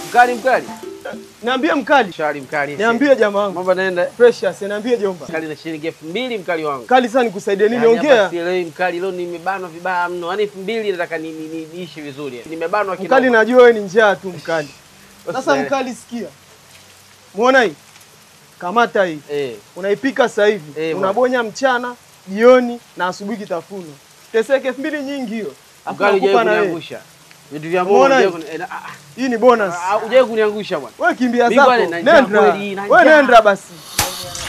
Mkali mkali. Niambie mkali. Shari mkali. Niambie jamaa wangu. Mambo naenda. Precious, niambie jomba. Mkali na shilingi elfu mbili mkali wangu. Kali sana nikusaidie nini? Yaani hapa Ongea. sielewi mkali, leo nimebanwa vibaya mno. Yaani elfu mbili nataka ni- ni- ni- niishi vizuri. Nimebanwa kidogo. Mkali najua wewe ni njaa tu mkali. Sasa Usielewe. mkali sikia. Muona hii? Kamata hii. Eh. Unaipika sasa hivi. Eh, Unabonya mchana, jioni na asubuhi kitafuno. Teseke elfu mbili nyingi hiyo. Alafu Mkali nakupa hujawahi na wewe. kuniangusha. Vitu vya Mungu Umeona hujawahi hii? kuni- eh, na- ah, Hii ni bonus. ah, hujawahi kuniangusha bwana. Wewe kimbia Mimi zako. bwana, na njaa Nenda. kweli, na Wewe njaa. nenda basi.